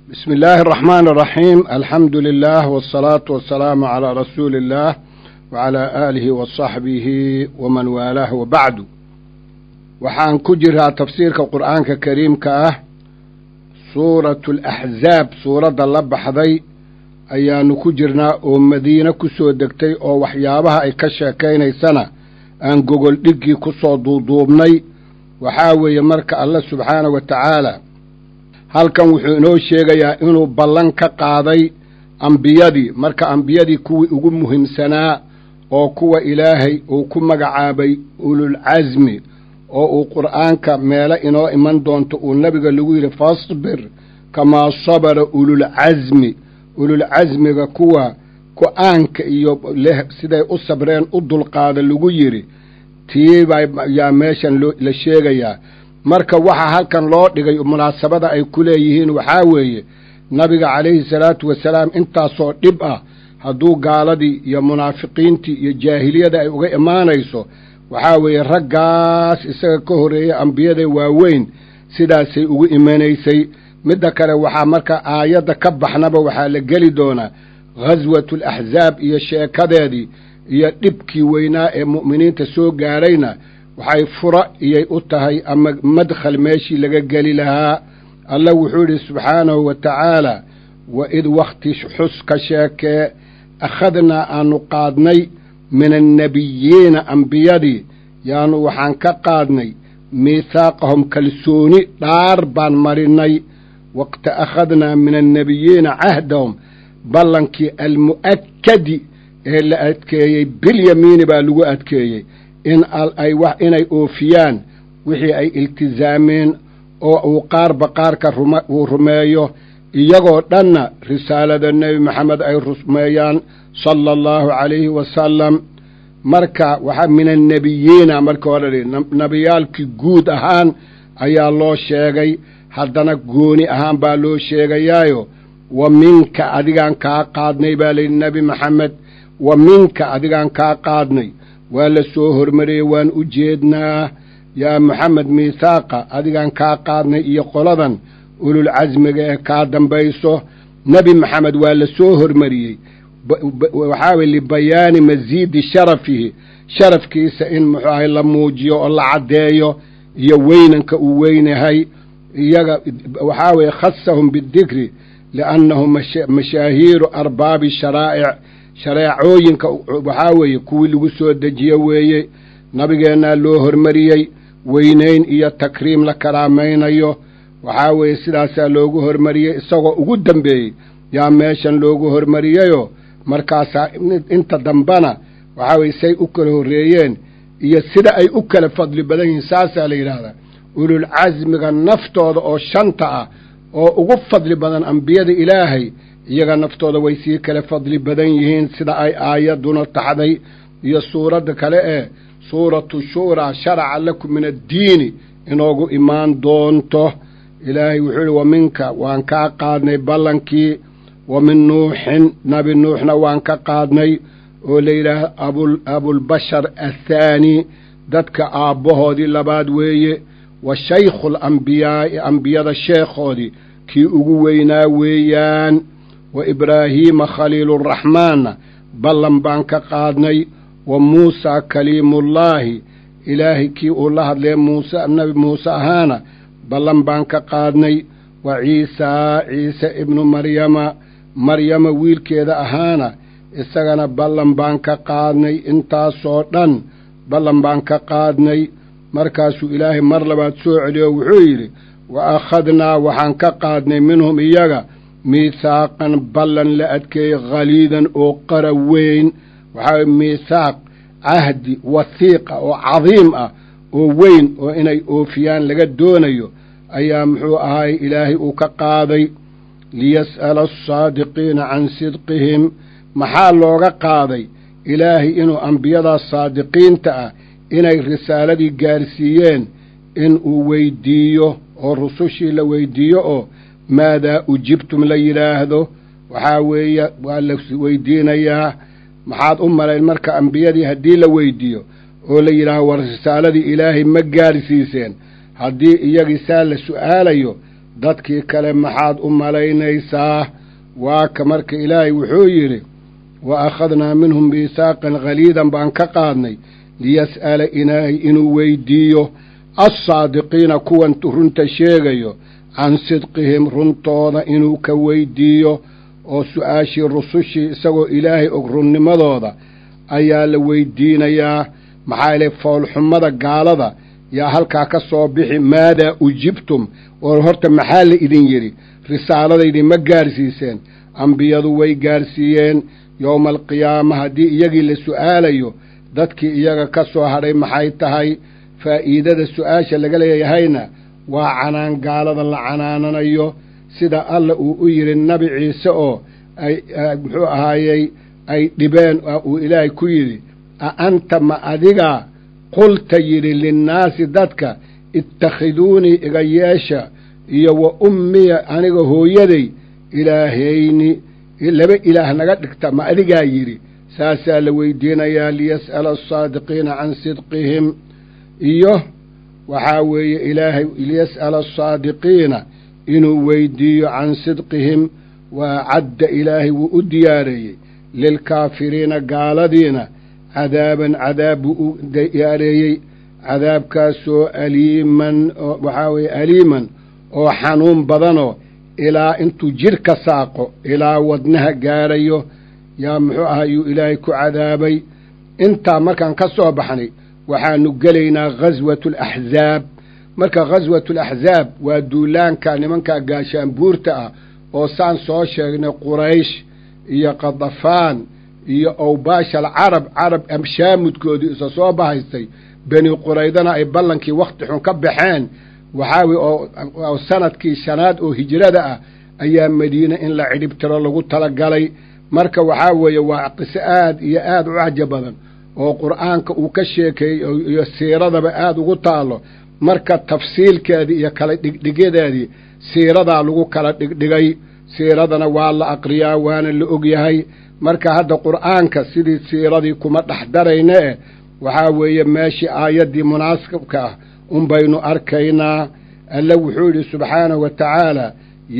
بسم الله الرحمن الرحيم الحمد لله والصلاة والسلام على رسول الله وعلى آله وصحبه ومن والاه وبعد waxaan ku jiraa tafsiirka qur'aanka kariimka ah suuratu alaxzaab suuradda la baxday ayaanu ku jirnaa oo madiine ku soo degtay oo waxyaabaha ay ka sheekaynaysana aan gogol dhiggii ku soo duuduubnay waxaa weeye marka alle subxaana wa tacaala halkan wuxuu inoo sheegayaa inuu ballan ka qaaday ambiyadii marka ambiyadii kuwii ugu muhiimsanaa oo kuwa ilaahay uu ku magacaabay ululcasmi oo uu qur'aanka meelo inoo iman doonto uu nebiga lagu yidhi fasbir kamaa sabara ululcasmi ululcasmiga kuwa go-aanka iyo leh siday u sabreen u dulqaada lagu yidhi tiibaa yaa meeshan la sheegayaa marka waxaa halkan loo dhigay munaasabada ay ku leeyihiin waxaa weeye nabiga calayhi salaatu wasalaam intaasoo dhib ah hadduu gaaladii iyo munaafiqiintii iyo jaahiliyada ay uga imaanayso waxaa weeye raggaas isaga ka horreeyey ambiyada waaweyn sidaasay ugu imanaysay midda kale waxaa marka aayadda ka baxnaba waxaa la geli doonaa ghaswatu alaxzaab iyo sheekadeedii iyo dhibkii weynaa ee mu'miniinta soo gaarayna waxay fura iyay u tahay ama madkhal meeshii laga geli lahaa alla wuxuu yidhi subxaanahu wa tacaala wa id wakhti xus ka sheekee akhadnaa aanu qaadnay min annebiyiina ambiyadii yaanu waxaan ka qaadnay miithaaqahum kalsooni dhaar baan marinnay waqta akhadnaa min annebiyiina cahdahum ballankii almu'akkadi ee la adkeeyey bilyamiini baa lagu adkeeyey in ay inay oofiyaan wixii ay iltisaameen oo uu qaarba qaarka uu rumeeyo iyagoo dhanna risaalada nebi maxamed ay rumeeyaan sala allahu calayhi wasalam marka waxaa min annebiyiina marka hore dhi nebiyaalkii guud ahaan ayaa loo sheegay haddana gooni ahaan baa loo sheegayaayo wa minka adigaan kaa qaadnay baa layidhi nebi maxamed wa minka adigaan kaa qaadnay waa la soo hormariyey waan u jeednaa yaa maxamed miithaaqa adigaan kaa qaadnay iyo qoladan ululcasmiga ee kaa dambayso nebi maxamed waa la soo hormariyey waxaa weye libayaani masiidi sharafihi sharafkiisa in muxuu ahay la muujiyo oo la caddeeyo iyo weynanka uu weynahay iyaga waxaa weeye khasahum bidikri liannahum mashaahiiru arbaabi sharaa'ic shareecooyinka waxaa weeye kuwii lagu soo dejiyo weeye nabigeennaa loo hormariyey weynayn iyo takriim la karaamaynayo waxaa weeye sidaasaa loogu hormariyey isagoo ugu dambeeyey yaa meeshan loogu hormariyeyoo markaasaa inta dambana waxaa weye say u kala horreeyeen iyo sida ay u kala fadli badan yihiin saasaa la yidhaahdaa ululcasmiga naftooda oo shanta ah oo ugu fadli badan ambiyada ilaahay iyaga naftooda way sii kala fadli badan yihiin sida ay aayadduna taxday iyo suuradda kale ee suuratu shuuraa sharaca lakum min addiini inoogu imaan doonto ilaahay wuxuu ihi wa minka waan kaa qaadnay ballankii wa min nuuxin nabi nuuxna waan ka qaadnay oo la yidhaah abul abulbashar athaani dadka aabbahoodii labaad weeye wa shaykhu alambiyaa'i ambiyada sheekhoodii kii ugu weynaa weeyaan wa ibraahiima khaliiluraxmaanna ballan baan ka qaadnay wa muusaa kaliimullaahi ilaahay kii uu la hadlee muuse nebi muuse ahaana ballan baan ka qaadnay wa ciisaa ciise ibnu maryama maryama wiilkeeda ahaana isagana ballan baan ka qaadnay intaasoo dhan ballan baan ka qaadnay markaasuu ilaahay mar labaad soo celiyo wuxuu yidhi wa akhadnaa waxaan ka qaadnay minhum iyaga miithaaqan ballan la adkeeyey khaliidan oo qara weyn waxaa miithaaq cahdi wathiiqa oo cadiim ah oo weyn oo inay oofiyaan laga doonayo ayaa muxuu ahaay ilaahay uu ka qaaday liyas'ala asaadiqiina can sidqihim maxaa looga qaaday ilaahay inuu ambiyadaas saadiqiinta ah inay risaaladii gaarsiiyeen in uu weyddiiyo oo rusushii la weyddiiyo oo maadaa ujibtum la yidhaahdo waxaa weeye waa la weydiinayaa maxaad u malayn marka ambiyadii haddii la weyddiiyo oo la yidhaaho war risaaladii ilaahay ma gaarsiiseen haddii iyagii saa la su'aalayo dadkii kale maxaad u malaynaysaa waa ka marka ilaahay wuxuu yidhi wa akhadnaa minhum miisaaqan khaliidan baan ka qaadnay liyas'ala ilaahay inuu weydiiyo assaadiqiina kuwan runta sheegayo can sidqihim runtooda inuu ka weydiiyo oo su-aashii rusushii isagoo ilaahay og runnimadooda ayaa la weydiinayaa maxaa yeele foolxumada gaalada yaa halkaa ka soo bixi maadaa ujibtum oo horta maxaa la idin yidhi risaaladaydii ma gaarsiiseen ambiyadu way gaarsiiyeen yowma alqiyaama haddii iyagii la su'aalayo dadkii iyaga ka soo hadhay maxay tahay faa'iidada su-aasha laga leeyahayna waa canaan gaalada la canaananayo sida alla uu u yidhi nabi ciise oo ay muxuu ahaayey ay dhibeen uu ilaahay ku yidhi a anta ma adigaa qulta yidhi linnaasi dadka ittakhiduunii iga yeesha iyo wa ummiya aniga hooyaday ilaahayni laba ilaah naga dhigta ma adigaa yidhi saasaa la weydiinayaa liyas'ala asaadiqiina can sidqihim iyo waxaa weeye ilaahay liyas'ala asaadiqiina inuu weydiiyo can sidqihim waa cadda ilaahay wuu u diyaareeyey lilkaafiriina gaaladiina cadaaban cadaab buu u diyaareeyey cadaabkaasoo aliiman waxaa weeye aliiman oo xanuun badanoo ilaa intuu jidh ka saaqo ilaa wadnaha gaarayo yaa muxuu aha yuu ilaahay ku cadaabay intaa markaan ka soo baxnay waxaanu gelaynaa ghaswatu alaxzaab marka ghaswatu alaxzaab waa duulaanka nimankaa gaashaanbuurta ah oo saan soo sheegnay quraysh iyo qadafaan iyo owbaasha alcarab carab amshaamudkoodii isa soo bahaystay beni quraydana ay ballankii wakhti xun ka baxeen waxaa weye oo sanadkii shanaad oo hijrada ah ayaa madiine in la cidhibtiro lagu talagalay marka waxaa weeye waa qiso aad iyo aad u cajab badan oo qur'aanka uu ka sheekeeyey iyo siiradaba aad ugu taallo marka tafsiilkeedii iyo kala dhigdhigyadeedii siiradaa lagu kala dhigdhigay siiradana waa la aqriyaa waana la ogyahay marka hadda qur'aanka sidii siiradii kuma dhex darayna eh waxaa weeye meeshii aayaddii munaasibka ah unbaynu arkaynaa alle wuxuu yidhi subxaanahu wa tacaala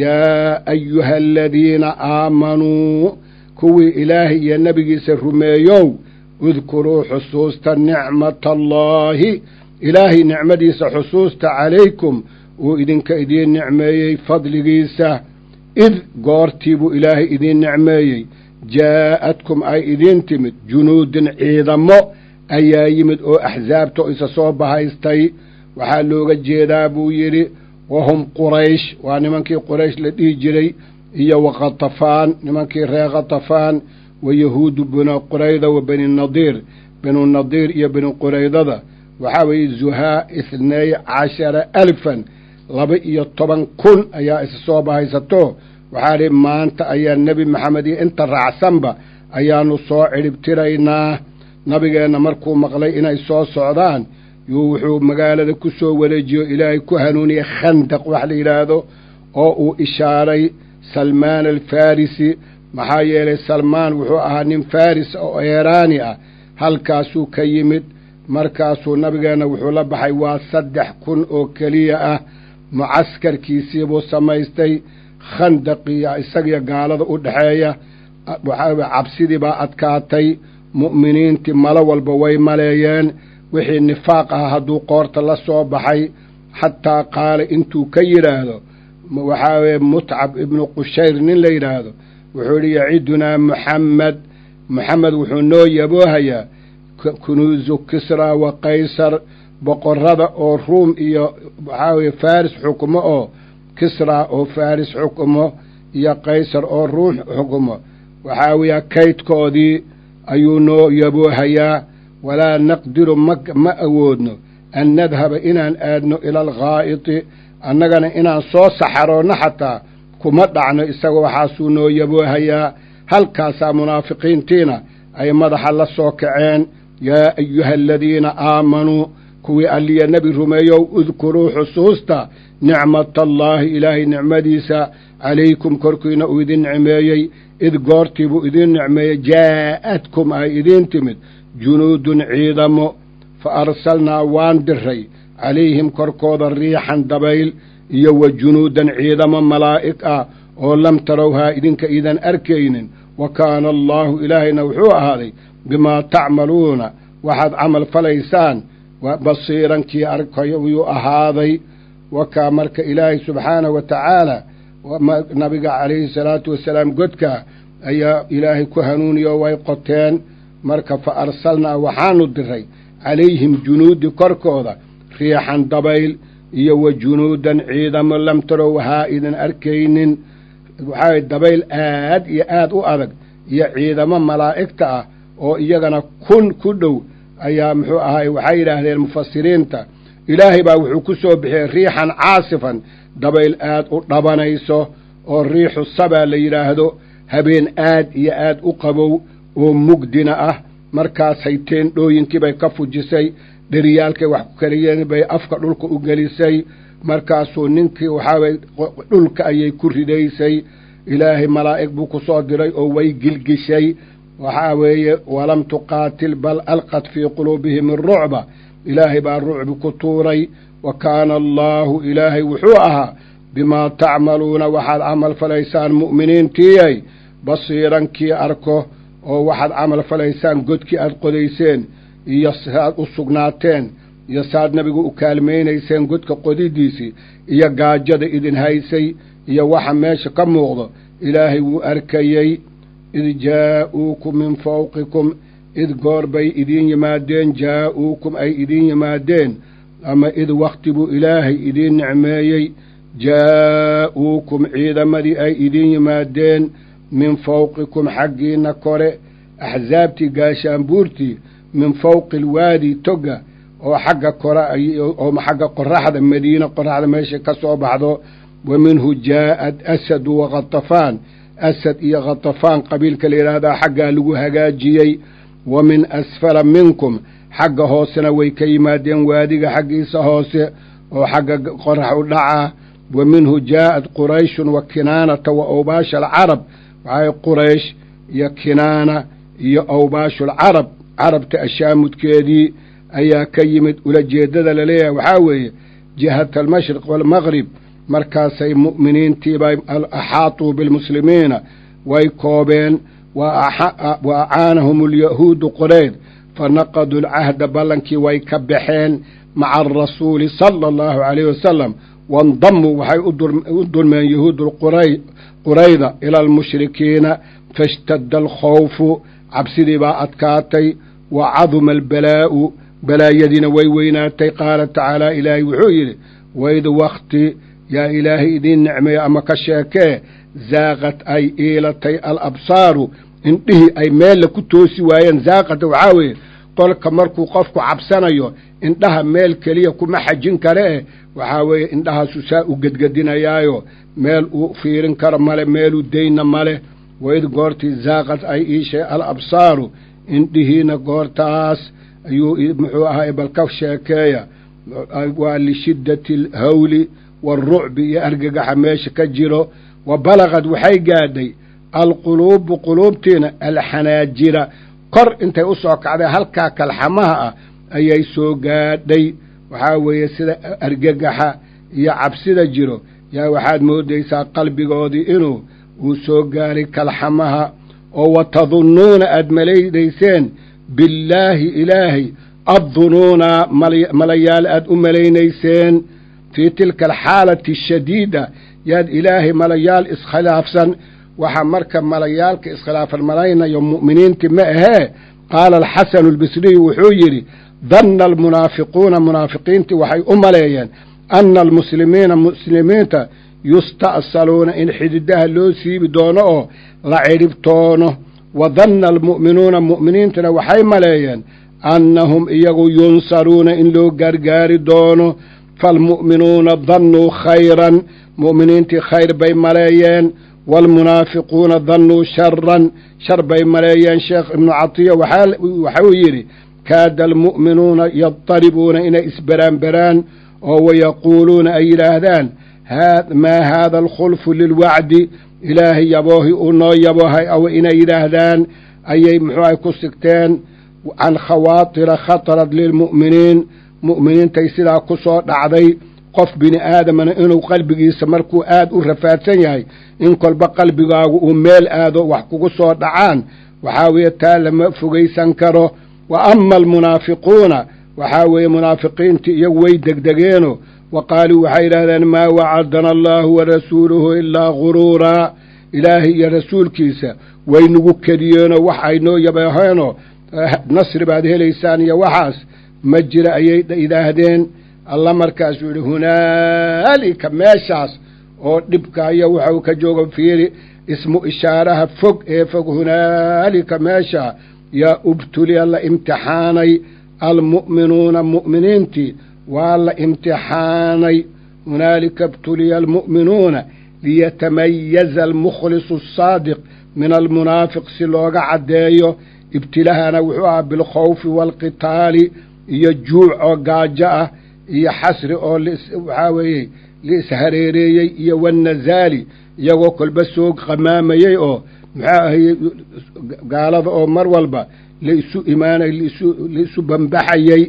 yaa ayuha aladiina aamanuu kuwii ilaahay iyo nebigiisa rumeeyow udkuruu xusuusta nicmata allaahi ilaahay nicmadiisa xusuusta calaykum uu idinka idiin nicmeeyey fadligiisa id goortii buu ilaahay idiin nicmeeyey jaa'adkum ay idiin timid junuudin ciidamo ayaa yimid oo axsaabta oo isa soo bahaystay waxaa looga jeedaa buu yidhi wahum quraysh waa nimankii quraysh la dhihi jiray iyo wa khatafaan nimankii reer khatafaan wa yahuudu binu qurayda wa beni nadiir binu nadiir iyo beni quraydada waxaa weeye zuhaa ithnay cashara alfan laba iyo toban kun ayaa isa soo bahaysato waxaa dhi maanta ayaa nebi maxamed iyo inta raacsanba ayaannu soo cidhibtiraynaa nabigeenna markuu maqlay inay soo socdaan yuu wuxuu magaalada ku soo wareejiyo ilaahay ku hanuuniyey khandaq wax la yidhaahdo oo uu ishaaray salmaan alfarisi maxaa yeelay salmaan wuxuu ahaa nin faris oo eeraani ah halkaasuu ka yimid markaasuu nabigeenna wuxuu la baxay waa saddex kun oo keliya ah mucaskarkiisiibuu samaystay khandaqii isagiyo gaalada u dhexeeya waxaa cabsidii baa adkaatay mu'miniintii malo walba way maleeyeen wixii nifaaq ah hadduu qoorta la soo baxay xataa qaala intuu ka yidhaahdo waxaa weye mutcab ibnu qushayr nin la yidhaahdo wuxuu yidhi yacidunaa muxammed moxamed wuxuu noo yaboohayaa kunuusu kisra wa qaysar boqorrada oo ruum iyo waxaa weye faris xukumo oo kisra oo faris xukumo iyo qaysar oo ruum xukumo waxaa weeya kaydkoodii ayuu noo yaboohayaa walaa naqdiru ma ma awoodno an nadhaba inaan aadno ila alghaa'iti annagana inaan soo saxaroonno xataa kuma dhacno isaga waxaasuu noo yaboohayaa halkaasaa munaafiqiintiina ay madaxa la soo kaceen yaa ayuha aladiina aamanuu kuwii alliya nebi rumeeyow udkuruu xusuusta nicmata allaahi ilaahay nicmadiisa calaykum korkiina uu idin nicmeeyey id goortii buu idiin nicmeeyey jaa'adkum ay idiin timid junuudun ciidamo fa arsalnaa waan diray calayhim korkooda riixan dabayl iyo wa junuudan ciidamo malaa'ig ah oo lam tarowhaa idinka idan arkaynin wa kaana allaahu ilaahayna wuxuu ahaaday bimaa tacmaluuna waxaad camal falaysaan basiiran kii arkayo wuu ahaaday wakaa marka ilaahay subxaanahu wa tacaala nabiga calayhi salaatu wasalaam godka ayaa ilaahay ku hanuuniyo way qoteen marka fa arsalnaa waxaanu diray calayhim junuudi korkooda riixan dabayl iyo wa junuudan ciidamo lam tarow haa idan arkaynin waxaa dabayl aad iyo aad u adag iyo ciidamo malaa'igta ah oo iyagana kun ku dhow ayaa muxuu ahaay waxay yidhaahdeen mufasiriinta ilaahay baa wuxuu ku soo bixiyey riixan caasifan dabayl aad u dhabanayso oo riixu sabaa la yidhaahdo habeen aad iyo aad u qabow oo mugdina ah markaasay teendhooyinkii bay ka fujisay dheriyaalkay wax ku kariyeen bay afka dhulka u gelisay markaasuu ninkii waxaaway dhulka ayay ku ridaysay ilaahay malaa'ig buu ku soo diray oo way gilgishay waxaa weeye walam tuqaatil bal alqad fii quluubihim arucba ilaahay baa rucbi ku tuuray wa kaana allaahu ilaahay wuxuu ahaa bimaa tacmaluuna waxaad camal falaysaan mu'miniintiiyay basiiran kii arko oo waxaad camal falaysaan godkii aad qodayseen iyo saad u sugnaateen iyo saad nabigu u kaalmaynayseen godka qodidiisii iyo gaajada idin haysay iyo waxa meesha ka muuqdo ilaahay wuu arkayey id jaa'uukum min fawqikum id goor bay idiin yimaadeen jaa'uukum ay idiin yimaadeen ama id wakhti buu ilaahay idiin nicmeeyey jaa'uukum ciidamadii ay idiin yimaadeen min fawqikum xaggiinna kore axsaabtii gaashaanbuurtii min fawqi alwaadi toga oo xagga kore oo xagga qoraxda madiina qoraxda meesha ka soo baxdo wa minhu jaa'ad asadu wa khatafaan asad iyo khatafaan qabiilka la yidhaahdaa xaggaa lagu hagaajiyey wa min asfala minkum xagga hoosena way ka yimaadeen waadiga xaggiisa hoose oo xagga qorax u dhaca wa minhu jaa'ad qurayshun wa kinaanata wa awbaasha alcarab waxay quraysh iyo kinaana iyo awbaashulcarab carabta ashaamudkeedii ayaa ka yimid ulajeeddada laleeyahay waxaa weeye jihata almashriq waalmaqrib markaasay mu'miniintiibay axaatuu bilmuslimiina way koobeen wa acaanahum alyahuudu qoreyd fa naqaduu alcahda ballankii way ka baxeen maca arasuuli sala allahu calayhi wasalam waindamuu waxay u dulmeen yahuudu qurayda ila almushrikiina faishtadda alkhawfu cabsidii baa adkaatay wa caduma albalaa'u balaayadiina way weynaatay qaala tacaala ilaahay wuxuu yidhi waid wakhti yaa ilaahay idiin nicmeeyo ama ka sheekee zaaqad ay iilatay alabsaaru indhihii ay meella ku toosi waayeen zaaqada waxaa weeye qolka markuu qofku cabsanayo indhaha meel keliya kuma xajin kale eh waxaa weeye indhahaasu saa u gedgedinayaayo meel uu fiirin karo male meeluu dayna male waid goortii zaaqad ay iishay al absaaru indhihiina goortaas ayuu muxuu ahay bal ka sheekeeya waa lishiddati alhawli waarucbi iyo argagaxa meesha ka jiro wa balagad waxay gaadhay alquluubu quluubtiina alxanaajira kor intay u soo kacday halkaa kalxamaha ah ayay soo gaadhay waxaa weeye sida argagaxa iyo cabsida jiro yaa waxaad moodaysaa qalbigoodii inuu uu soo gaaray kalxamaha oo wa tadunnuuna aad malaynayseen billaahi ilaahay addunuuna malayaal aad u malaynayseen fii tilka alxaalati ashadiida yaad ilaahay malayaal iskhilaafsan waxaa marka malayaalka iskhilaafan malaynayo mu'miniintii ma ahee qaala alxasanu albisriyu wuxuu yidhi danna almunaafiquuna munaafiqiintii waxay u maleeyeen anna almuslimiina muslimiinta yusta'saluuna in xididaha loo siibi doono oo la cidhibtoono wa danna almu'minuuna mu'miniintana waxay maleeyeen annahum iyagu yunsaruuna in loo gargaari doono faalmu'minuuna dannuu khayran mu'miniintii khayr bay maleeyeen waalmunaafiquuna dannuu sharan shar bay maleeyeen sheekh ibnu catiya waxuu yidhi kaada almu'minuuna yadaribuuna inay isberaanberaan oo wayaquuluuna ay yidhaahdaan maa haada alkhulfu lilwacdi ilaahay yaboohi uu noo yaboohay aw inay yidhaahdaan ayay muxuuahay ku sigteen can khawaatira khatarad lilmu'miniin mu'miniintay sidaa ku soo dhacday qof bini aadamana inuu qalbigiisa markuu aad u rafaadsan yahay in kolba qalbigaagu uu meel aado wax kugu soo dhacaan waxaa weeye taa lama fogaysan karo wa ama almunaafiquuna waxaa weeye munaafiqiintii iyagu way degdegeeno wa qaaluu waxay yidhahdeen maa wacadana allaahu wa rasuuluhu ilaa guruuraa ilaahay iyo rasuulkiisa waynagu kediyeenoo wax ay noo yabeeheenoo nasri baad helaysaan iyo waxaas ma jira ayay yidhaahdeen alla markaasuu yidhi hunaalika meeshaas oo dhibkaayo waxau ka jooga fiiri ismu ishaaraha fog ee fog hunaalika meesha yaa ubtuliya la imtixaanay almu'minuuna mu'miniintii waa la imtixaanay hunaalika ibtuliya almu'minuuna liyatamayaza almukhlisu asaadiq min almunaafiq si looga caddeeyo ibtilahana wuxuu ahaa bilkhawfi waalqitaali iyo juuc oo gaajo ah iyo xasri oo waxaa weeye liishareereeyey iyo wannazaali iyagoo kolba soo qamaamayey oo maxaa ahaye gaalada oo mar walba laisu imaanay laisu bambaxayey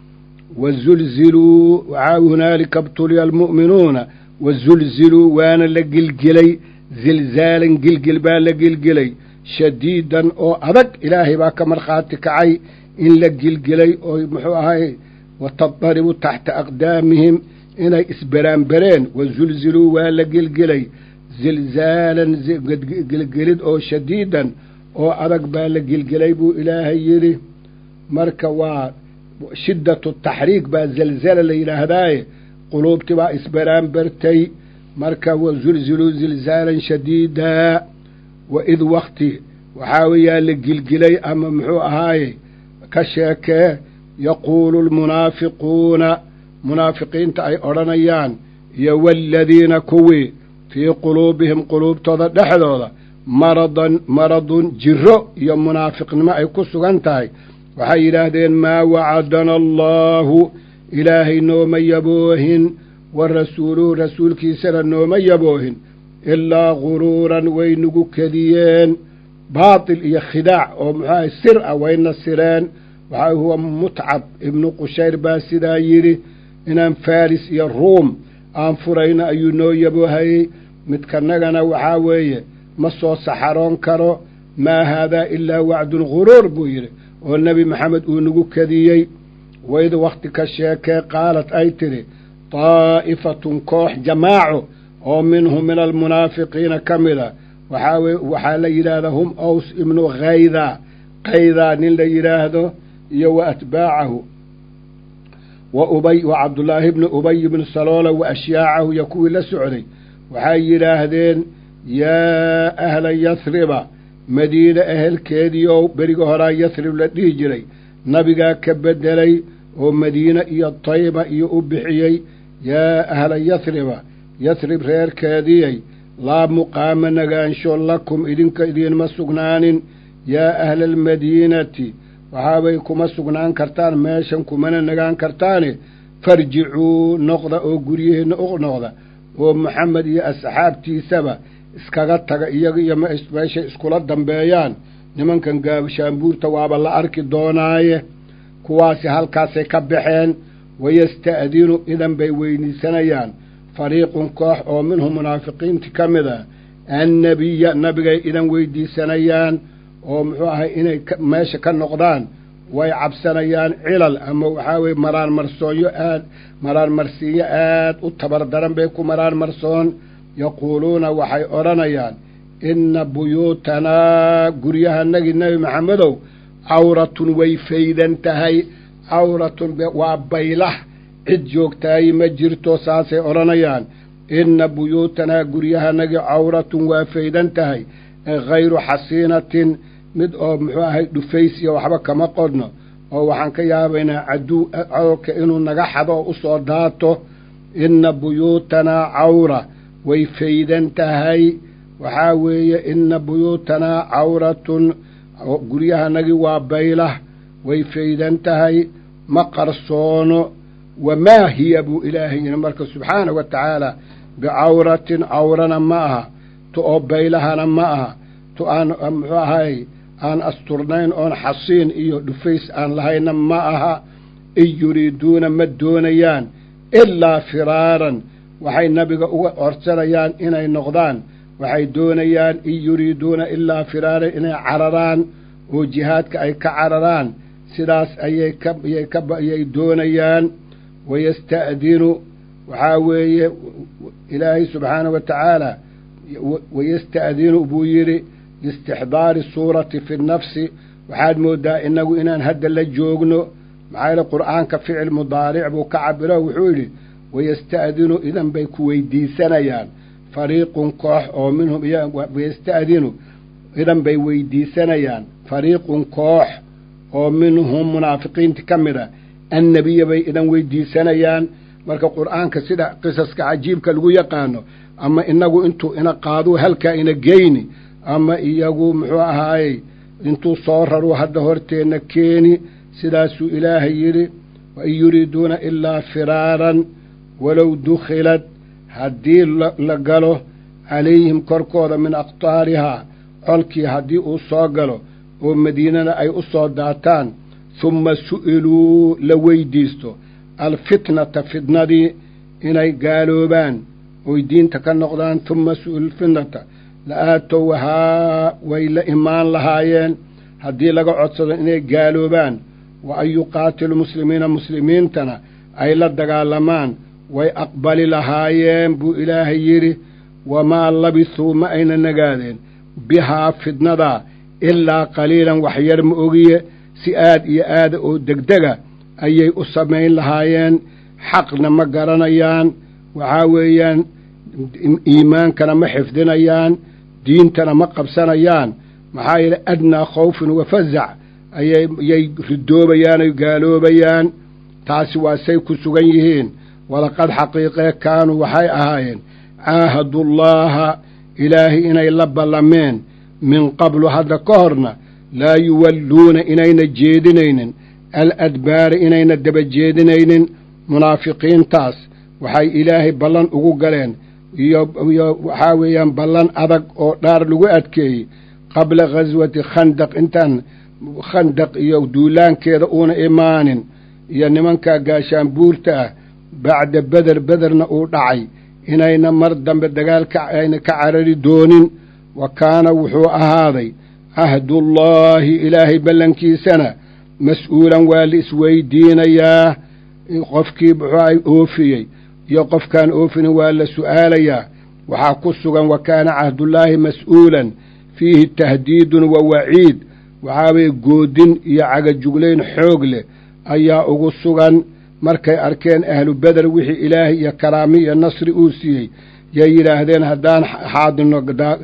wazulziluu waxaa hunaalika ibtuliya almu'minuuna wazulziluu waana la gilgilay zilzaalan gilgil baa la gilgilay shadiidan oo adag ilaahay baa ka markhaati kacay in la gilgilay oo muxuu ahay watadaribu taxta aqdaamihim inay isberaanbereen wazulziluu waa la gilgilay zilzaalan gilgilid oo shadiidan oo adag baa la gilgilay buu ilaahay yidhi marka waa shiddatu taxriik baa zalzala la yidhaahdaaye quluubtii baa isberaanbertay marka wazulziluu zilzaalan shadiida wa id wakti waxaa weeyaa la gilgilay ama muxuu ahaaye ka sheekee yaquulu lmunaafiquuna munaafiqiinta ay odhanayaan iyo waaladiina kuwii fii quluubihim quluubtooda dhexdooda maradan maradun jiro iyo munaafiqnimo ay ku sugan tahay waxay yidhaahdeen maa wacadana allaahu ilaahay nooma yaboohin wa rasuuluhu rasuulkiisana nooma yaboohin ilaa guruuran way nagu kediyeen baatil iyo khidaac oo muxuaha sir ah wayna sireen waxaa huwa mutcab ibnu qushayr baa sidaa yidhi inaan faris iyo ruum aan furayno ayuu noo yaboohayey midkanagana waxaa weeye ma soo saxaroon karo maa haadaa ilaa wacdun guruur buu yidhi oo nebi maxamed uu nagu kediyey waid wakhti ka sheekee qaalat ay tidhi daa'ifatun koox jamaaco oo minhum min almunaafiqiina ka mida waxaa weye waxaa la yidhaahdaa hum aws ibnu khayda qaydaa nin la yidhaahdo iyo wa atbaacahu wa ubay wa cabdullaahi ibni ubay ibni saloola wa ashyaacahu iyo kuwii la socday waxay yidhaahdeen yaa ahla yasriba madiine ehelkeediiow beriga horaa yasrib la dhihi jiray nabigaa ka beddelay oo madiine iyo tayba iyo u bixiyey yaa ahla yasriba yasrib reerkeediyey laa muqaama nagaansho lakum idinka idiinma sugnaanin yaa ahla almadiinati waxaabay kuma sugnaan kartaan meeshan kumana nagaan kartaane farjicuu noqda oo guryihiinna u noqda oo maxamed iyo asxaabtiisaba iskaga taga iyaga iyo meeshay iskula dambeeyaan nimankan gaabshaambuurta waaba la arki doonaaye kuwaasi halkaasay ka baxeen wayasta'dinu idan bay weydiisanayaan fariiqun koox oo minhum munaafiqiinti ka mid a annabiya nabigay idan weydiisanayaan oo muxuu ahay inay meesha ka noqdaan way cabsanayaan cilal ama waxaa weye maraan marsoonyo aad maraan marsiinyo aad u tabar daran bay ku maraan marsoon yaquuluuna waxay odhanayaan inna buyuutanaa guryahanagii nebi maxamedow cawratun way faydan tahay cawratun waa baylah cid joogtaayi ma jirto saasay odhanayaan inna buyuutanaa guryahanagii cawratun waa faydan tahay hayru xasiinatin mid oo muxuu ahay dhufaysiya waxba kama qodno oo waxaan ka yaabaynaa caduw codolka inuu naga xado oo u soo daato inna buyuutanaa cawra way faydan tahay waxaa weeye inna buyuutanaa cawratun guryahanagii waa baylah way faydan tahay ma qarsoono wamaa hiya buu ilaahay yidhi marka subxaana wa tacaala bicawratin cawrana ma aha tu oo baylahana ma aha tu aan muxuu ahay aan asturnayn oon xasiin iyo dhufays aan lahayna ma aha in yuriiduuna ma doonayaan ilaa firaaran waxay nabiga uga codsanayaan inay noqdaan waxay doonayaan in yuriiduuna ilaa firaaran inay cararaan oo jihaadka ay ka cararaan sidaas ayay kayay kaayay doonayaan wayasta'dinu waxaa weeye ilaahay subxaanahu wa tacaala wayasta'dinu buu yidhi liistixdaari suurati fi nnafsi waxaad mooddaa innagu inaan hadda la joogno maxaa yeele qur'aanka ficil mudaaric buu ka cabiro wuxuu yidhi wayasta'dinu idan bay ku weydiisanayaan fariiqun koox oo minhum wayasta'dinu idan bay weydiisanayaan fariiqun koox oo minhum munaafiqiinta ka mid a annebiya bay idan weydiisanayaan marka qur'aanka sida qisaska cajiibka lagu yaqaano ama inagu intuu ina qaaduu halkaa ina geyni ama iyagu muxuu ahaayey intuu soo raruu hadda horteenna keeni sidaasuu ilaahay yidhi wain yuriiduuna ilaa firaaran walow dukhilad haddii la galo calayhim korkooda min aqtaarihaa colkii haddii uu soo galo oo madiinana ay u soo daataan humma su'iluu la weydiisto alfitnata fitnadii inay gaaloobaan oy diinta ka noqdaan humma su'ilu lfitnata la aatowhaa way la imaan lahaayeen haddii laga codsado inay gaaloobaan wa an yuqaatilu muslimiina muslimiintana ay la dagaalamaan way aqbali lahaayeen buu ilaahay yidhi wamaa labisuu ma ayna nagaadeen bihaa fidnadaa ilaa qaliilan waxyar ma ogiye si aad iyo aada oo degdega ayay u samayn lahaayeen xaqna ma garanayaan waxaa weeyaan iimaankana ma xifdinayaan diintana ma qabsanayaan maxaa yeele adnaa khawfin wa fazac ayay yay ridoobayaan oy gaaloobayaan taasi waa say ku sugan yihiin walaqad xaqiiqee kaanuu waxay ahaayeen caahadullaaha ilaahay inay la ballameen min qablu hadda ka horna laa yuwalluuna inayna jeedinaynin al adbaara inayna daba jeedinaynin munaafiqiintaas waxay ilaahay ballan ugu galeen iyo iyo waxaa weeyaan ballan adag oo dhaar lagu adkeeyey qabla ghaswati khandaq intaan khandaq iyo duulaankeeda uuna imaanin iyo nimankaa gaashaanbuurta ah bacda beder bederna uu dhacay inayna mar dambe dagaalka ayna ka carari doonin wa kaana wuxuu ahaaday cahdullaahi ilaahay ballankiisana mas-uulan waa la isweydiinayaa qofkii muxuu ay oofiyey iyo qofkaan oofinin waa la su'aalayaa waxaa ku sugan wa kaana cahdullaahi mas'uulan fiihi tahdiidun wa waciid waxaa weye goodin iyo cagajuglayn xoog leh ayaa ugu sugan markay arkeen ahlu beder wixii ilaahay iyo karaami iyo nasri uu siiyey yay yidhaahdeen haddaan xaadino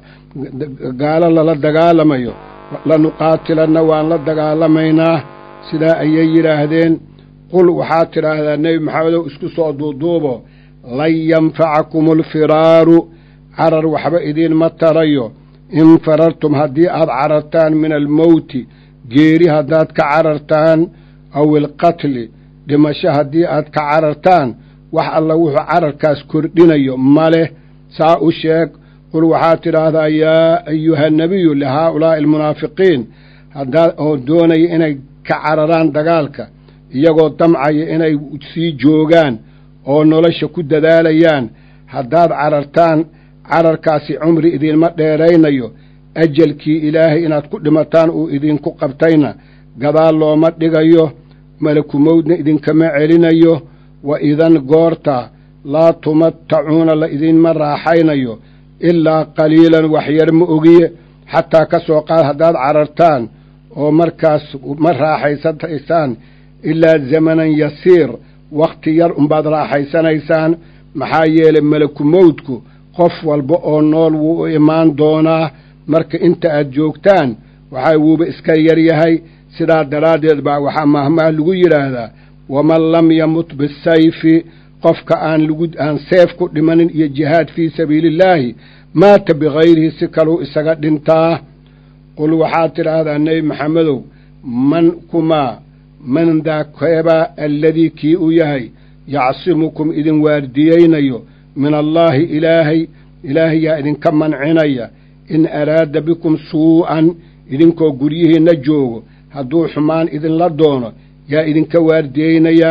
gaalo lala dagaalamayo lanuqaatilanna waan la dagaalamaynaa sidaa ayay yidhaahdeen qul waxaad tidhaahdaa nebi maxamedow isku soo duuduubo lan yanfacakum alfiraaru carar waxba idiinma tarayo in farartum haddii aad carartaan min almowti geeri haddaad ka carartaan aw ilqatli dhimasho haddii aad ka carartaan wax alla wuxuu cararkaas kordhinayo ma leh saa u sheeg qul waxaad tidhaahdaa yaa ayuha nebiyu lihaa'ulaa'i almunaafiqiin haddaad oo doonaya inay ka cararaan dagaalka iyagoo damcaya inay sii joogaan oo nolosha ku dadaalayaan haddaad carartaan cararkaasi cumri idiinma dheeraynayo ajalkii ilaahay inaad ku dhimataan uu idinku qabtayna gadaal looma dhigayo malakumowdna idinkama celinayo wa idan goorta laa tumattacuuna la idinma raaxaynayo ilaa qaliilan waxyar ma ogiye xataa ka soo qaad haddaad carartaan oo markaas ma raaxaysanaysaan ilaa zamanan yasiir wakhti yar unbaad raaxaysanaysaan maxaa yeelay malakumowdku qof walba oo nool wuu u imaan doonaa marka inta aad joogtaan waxaa wuuba iska yar yahay sidaa daraaddeed baa waxaa mahmaah lagu yidhaahdaa waman lam yamut bisayfi qofka aan lagu aan seef ku dhimanin iyo jihaad fii sabiiliillaahi maata bikayrihi si kaluu isaga dhintaa qul waxaad tidhaahdaa nebi maxamedow man kumaa man daakeebaa alladii kii u yahay yacsimukum idin waardiyeynayo min allaahi ilaahay ilaahay yaa idinka mancinaya in araada bikum suu'an idinkoo guryihiinna joogo hadduu xumaan idinla doono yaa idinka waardiyeynayaa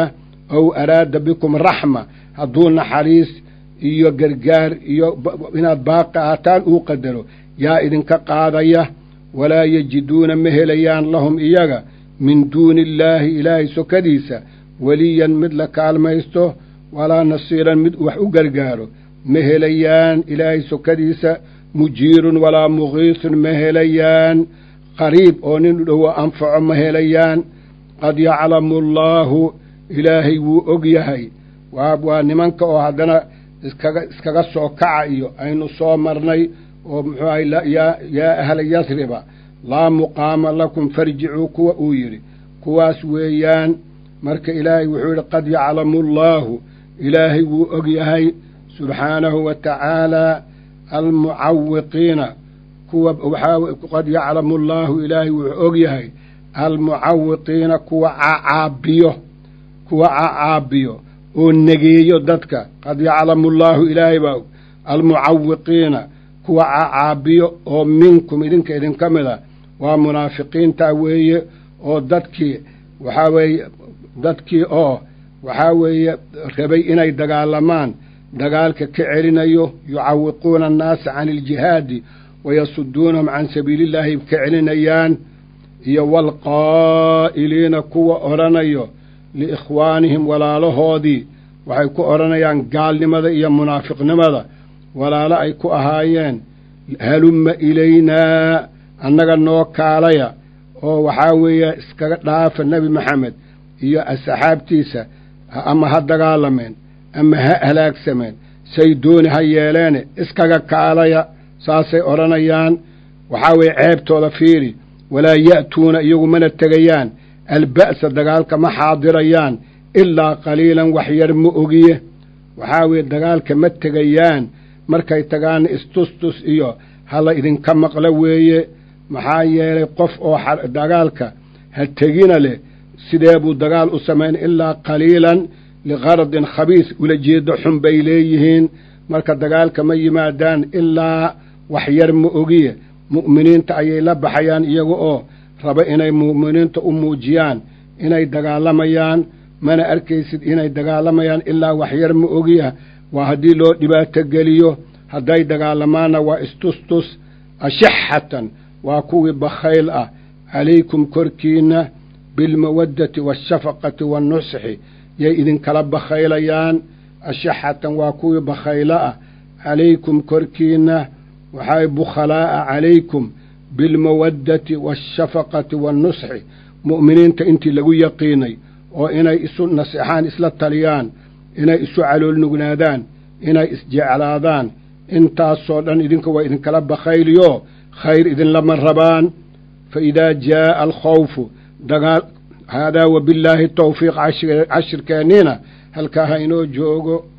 ow araada bikum raxma hadduu naxariis iyo gargaar iyo inaad baaqi ahaataan uu qadaro yaa idinka qaadaya walaa yajiduuna ma helayaan lahum iyaga min duuni illaahi ilaahay sokadiisa weliyan mid la kaalmaysto walaa nasiiran mid wax u gargaaro ma helayaan ilaahay sokadiisa mujiirun walaa mugiisun ma helayaan qariib oo nin dhowo anfaco ma helayaan qad yaclamu allaahu ilaahay wuu og yahay waa nimanka oo haddana iskaga iskaga soo kaca iyo aynu soo marnay oo muxuu ahay yaa ahla yasriba laa muqaama lakum farjicuu kuwa uu yidhi kuwaas weeyaan marka ilaahay wuxuu yidhi qad yaclamu allaahu ilaahay wuu og yahay subxaanahu wa tacaalaa almucawiqiina kuwa waxaa qad yaclamu allaahu ilaahay wuxuu og yahay almucawiqiina kuwa cacaabiyo kuwa cacaabiyo oo negeeyo dadka qad yaclamu allaahu ilaahay baa og almucawiqiina kuwa cacaabiyo oo minkum idinka idinka mid a waa munaafiqiinta weeye oo dadkii waxaa weeye dadkii oo waxaa weeye rabay inay dagaalamaan dagaalka ka celinayo yucawiquuna annaasa cani iljihaadi wayasuduunahum can sabiilillaahi ka celinayaan iyo waalqaa'iliina kuwa odhanayo liikhwaanihim walaalahoodii waxay ku odhanayaan gaalnimada iyo munaafiqnimada walaalo ay ku ahaayeen halumma ilaynaa annaga noo kaalaya oo waxaa weeye iskaga dhaafa nebi maxamed iyo asxaabtiisa ama ha dagaalameen ama ha halaagsameen say dooni ha yeeleene iskaga kaalaya saasay odhanayaan waxaa weeye ceebtooda fiiri walaa ya'tuuna iyagu mana tegayaan alba'sa dagaalka ma xaadirayaan ilaa qaliilan wax yar ma ogiye waxaa weeye dagaalka ma tegayaan markay tagaanna istustus iyo hala idinka maqlo weeye maxaa yeelay qof oo dagaalka ha tegina leh sidee buu dagaal u samayn ilaa qaliilan liqaradin khabiis ulajeeddo xun bay leeyihiin marka dagaalka ma yimaadaan ilaa wax yar ma ogiye mu'miniinta ayay la baxayaan iyaga oo raba inay mu'miniinta u muujiyaan inay dagaalamayaan mana arkaysid inay dagaalamayaan ilaa wax yar ma ogiya waa haddii loo dhibaato geliyo hadday dagaalamaanna waa istustus ashixatan waa kuwii bakhayl ah calaykum korkiinna bilmawaddati waashafaqati waannusxi yay idinkala bakhaylayaan ashixatan waa kuwii bakhaylo ah calaykum korkiinna waxay bukhalaa'a calaykum bilmawaddati waashafaqati waannusxi mu'miniinta intii lagu yaqiinay oo inay isu naseexaan isla taliyaan inay isu caloolnugnaadaan inay isjeclaadaan intaasoo dhan idinka waa idinkala bakhayliyo khayr idinlama rabaan fa idaa jaa'a alkhawfu dagaal haadaa wabillaahi tawfiiq cashirkeenniina halkaa ha inoo joogo